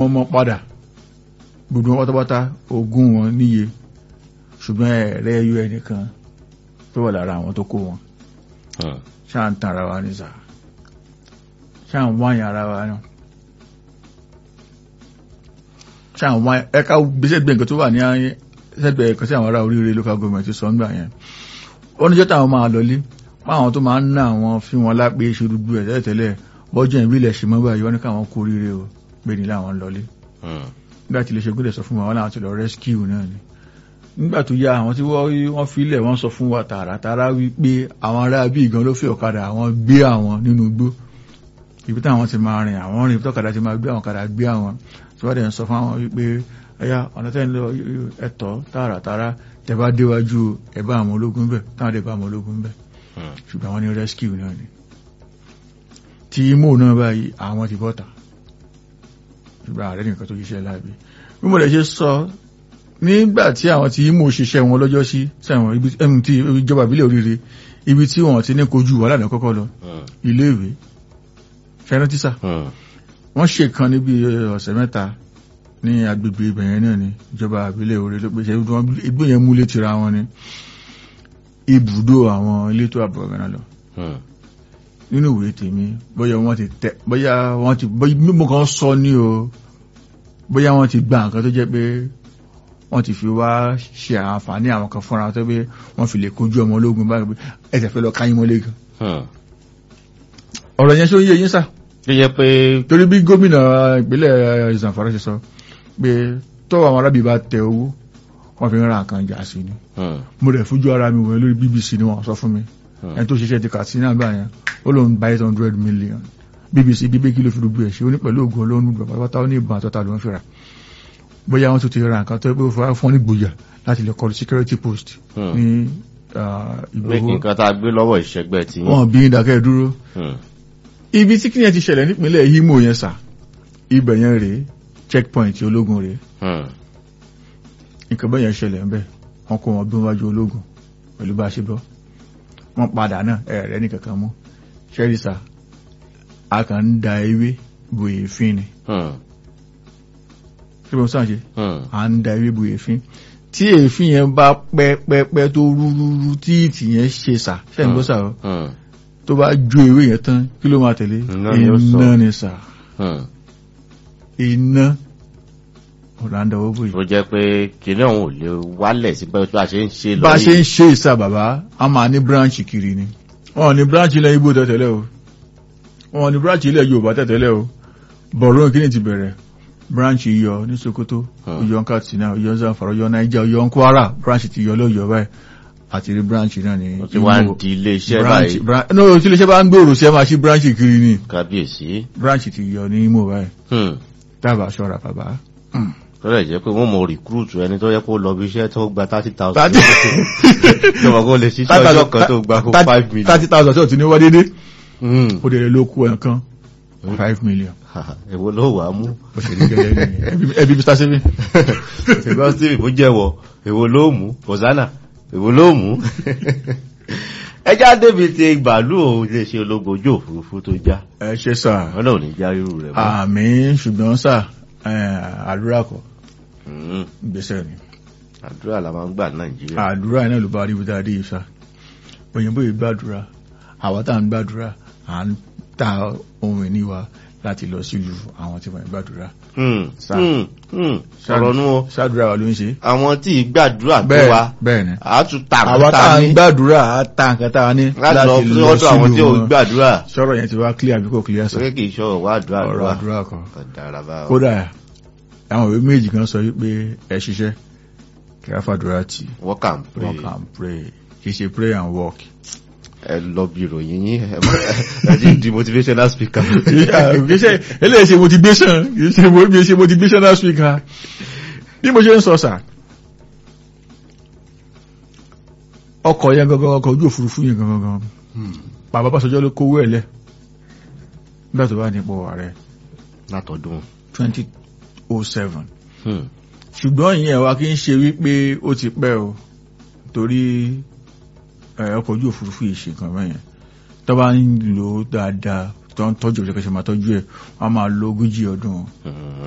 ọmọ padà gbogbo wọn pátápátá ogún wọn níye ṣùgbọ́n ẹ̀rẹ́ ẹyọ ẹnìkan tó wà lára àwọn tó kó wọn Hmm. ṣáà ń tan ara wa ní sà ṣáà ń wáyàn ara wa náà ṣáà ń wáyàn ẹ̀ka gbèsè gbẹ̀ǹkan tó wà ní ayé sẹ́gbẹ̀ẹ́ kan sí àwọn ará oríire local government ti sọ ń gbà yẹn ó ní jẹ́ táwọn máa lọlé páwọn tó máa ń ná àwọn fi wọn lápé ṣe gbogbo ẹ̀ tẹ́lẹ̀tẹ́lẹ̀ bọ́jọ́ ìbílẹ̀ ṣe mọ́ báyìí wọ́n ní káwọn kó oríire o pé ní láwọn lọlé Hmm. nígbà tí ilé ṣe gbọ́dọ̀ sọ fún wa wọn láwọn ti lọ rescue náà ni nígbà tó yá àwọn tí wọ́n wọ́n filẹ̀ wọ́n sọ fún wa tààràtàrà wípé àwọn ará bí ìgan ló fi ọ̀kadà àwọn gbé àwọn nínú igbó ibi táwọn ti máa rìn àwọn rìn ibi tọ́kadà ti máa gbé àwọn kadà gbé àwọn tí wọ́n dẹ̀ ń sọ fún àwọn wípé ẹ̀yà ọ̀nà tẹ́ ń lọ ẹ̀tọ́ tààràtàrà tẹ́ bá déwájú ẹ̀ bá àwọn ológun bẹ̀ táwọn dẹ̀ bá àwọn ológun bẹ̀ Hmm. ṣùgbọ́n àwọn ní rescue náà ni tí imo náà báyìí àwọn ti bọ́ta ṣùgbọ́n ààrẹ nìkan tó ṣiṣẹ́ láàbí bí mo lè ṣe sọ nígbà tí àwọn tí imo ṣiṣẹ́ wọn lọ́jọ́ sí sẹ́wọ̀n ibi ẹ̀mù tí ìjọba ìbílẹ̀ oríire ibi tí wọ́n ti ní kojú wà lánàá kọ́kọ́ lọ Hmm. iléèwé fẹ́ràn tísà Hmm. wọ́n ṣe kan níbi ọ̀sẹ̀ mẹ́ta ní agbègbè ibẹ̀yẹn náà ni ìjọba ìbílẹ̀ oríire ló pèsè igbó yẹn múlé tira wọn ni ibùdó àwọn elétò ààbò ọ̀gá náà lọ Hmm. nínú ìwé tèmi bóyá wọ́n ti tẹ bóyá wọ́n ti bóyá mímú kan sọ ní o bóyá wọ́n ti gba nǹkan tó jẹ́ pé wọ́n ti fi wá ṣe àǹfààní àwọn kan fúnra tó pé wọ́n fi lè kojú ọmọ ológun báyìí pé ẹsẹ̀ fẹ́ lọ káyín mọ́lé gan. Hmm. ọ̀rọ̀ yẹn ṣó ń yé yín sà tó jẹ́ pé torí bí gómìnà ìpínlẹ̀ Zamfara ṣe sọ pé tọ́wọ́ àwọn arábì bá tẹ owó wọ́n fi ń ra nǹkan jà sí ni Hmm. mo rẹ̀ fojú ara mi wọ̀ lórí BBC ni wọ́n sọ fún mi Hmm. ẹni tó ṣiṣẹ́ ti Katsina gbà yẹn ó lóun gba eight hundred million BBC bíbé kí ló fi gbogbo ẹ̀ ṣe ó ní pẹ̀lú ògùn olóhùn gbà pátápátá ó ní ìbọn àtọ́ta ló ń fira bóyá wọ́n tún ti ra nǹkan tó pé ó fọwọ́ fún ní gbòyà láti lè kọlu security post Hmm. ní ah, pé Ìgbòho nǹkan tá a gbé lọ́wọ́ ìṣẹ́gbẹ́ tí wọn bí ìdákẹ́ dúró Hmm. ibi tí kíni ẹ ti ṣẹlẹ̀ nípínlẹ̀ Imo yẹn sà ibẹ̀ yẹn rèé checkpoint ológun rèé Hmm. nǹkan bẹ́ẹ̀ yẹn ṣẹlẹ̀ ńbẹ̀ wọ́n kó wọn bí wọ́n wájú ológun pẹ̀lú bá a ṣe bọ́ wọ́n padà náà ẹ̀rẹ́ ní kankan mú ṣẹ́rìsà a kàn ń da ewé bu èéfín ni Hmm. ṣé mo sàn ṣe Hmm. à ń da ewé bu èéfín tí èéfín yẹn bá pẹ́ pẹ́ pẹ́ tó rúrúrú tí ìtì yẹn ṣe sà ṣe ń gbọ́ sà o Hmm. tó bá jó ewé yẹn tán kí ló máa tẹ̀lé Iná ni ó sọ. iná ni sà Hmm. iná ọ̀làǹdà owó bòyí. tó jẹ́ pé kìnìún ọ̀hún ò lè wálẹ̀ sí bá a ṣe ń ṣe lọ bá a ṣe yìí. ń ṣe ìsà bàbá a máa ní branch kiri ni wọn ní branch ilẹ̀ Ìgbò tẹ̀tẹ̀lẹ̀ o wọn ní branch ilẹ̀ Yorùbá tẹ̀tẹ̀lẹ̀ o bọ̀rọ̀ kí ni ti bẹ̀rẹ̀ branch Iyọ̀ ní Sokoto Hmm. Ọ̀yọ́ Katsina Ọ̀yọ́ Zamfara Ọ̀yọ́ Niger Ọ̀yọ́ Kwara branch ti yọ lọ́yọ̀ báyìí àti rí branch náà ní ó ti wá ń Imo. di ilé iṣẹ́ branch báyìí branch no tí iléeṣẹ́ bá ń gbòòrò sí ẹ máa ṣí branch kiri ni kábíyèsí. branch ti yọ ní Imo báyìí Hmm. dábàá ṣọ́ra bàbá. tó lè jẹ́ pé wọ́n mọ rìkúrútù ẹni tó yẹ kó lọ bí iṣẹ́ tó gba thirty thousand. Thirty- tó mọ̀ kó lè ṣiṣẹ́ ọjọ́ kan tó gba kó five million. thirty thousand tí ò ti ní wá dédé Hmm. ó dẹ̀ ló kú ẹ̀kan five million. èwo ló wà á mú. ó ṣe ní gẹ́gẹ́ ní ẹbí- ẹbí Mr. Seven. ṣùgbọ́n steve bó jẹ́wọ́ èwo ló mú hosanna èwo ló mú. ẹjá débi ti gbàlú òun lè ṣe ológun ojú òfurufú tó já ẹ ṣe sà wọn náà ò ní já irú rẹ̀ mọ́. àmì ṣùgbọ́n sà eh, àdúrà kọ́ Hmm. ìgbésẹ̀ ni àdúrà la máa ń gbà ní nàìjíríà. àdúrà náà ló bá rí bíta dé ìsà òyìnbó yìí gbàdúrà àwa tá à ń gbàdúrà à ń ta ohun ìní wa láti lọ sílùú àwọn tí wọ́n ń gbàdúrà Hmm. Sà. Hmm. Hmm. sọ̀rọ̀ nú o ṣàdúrà wa ló ń ṣe àwọn tí ì gbàdúrà tó bẹ́ẹ̀ wa bẹ́ẹ̀ ni a tún ta àwa tá à àkúta ń ní gbàdúrà á ta nǹkan tá a ní láti lọ sí ọ̀dọ̀ àwọn tí ò wọn. gbàdúrà sọ̀rọ̀ yẹn ti wá clear àbí kò clear sọ sókè kì í ṣọ̀rọ̀ wá àdúrà ọ̀rọ̀ àdúrà àdúrà kan ọ̀dàrà bá wọn. kódà àwọn ìwé méjì kan sọ wípé ẹ ṣiṣẹ́ kí á fàdúrà tì work and pray work and pray kì í ṣe pray and work. ẹ lọ bí ìròyìn yín ẹ má- ẹ ti di motivational speaker. kì í ṣe eléyìí ṣe motivation kì í ṣe mo- kì í ṣe motivational speaker bí mo ṣe ń sọ sà ọkọ̀ yẹn gangan ọkọ̀ ojú òfurufú yẹn gangan gangan bàbá Báṣọjọ́ ló kówó ẹ̀ lẹ̀ nígbà tó bá nípò ààrẹ látọdún. twenty oh seven Hmm. ṣùgbọ́n ìyẹn wa kí ń ṣe wípé ó ti pẹ́ o torí ẹ, ọkọ̀ ojú òfurufú yìí ṣe kan mẹ́yẹn tó bá ń lò ó dáadáa tó ń tọ́jú òṣèkẹ́ṣe máa tọ́jú ẹ̀ wọ́n á máa lo ogójì ọdún Hmm.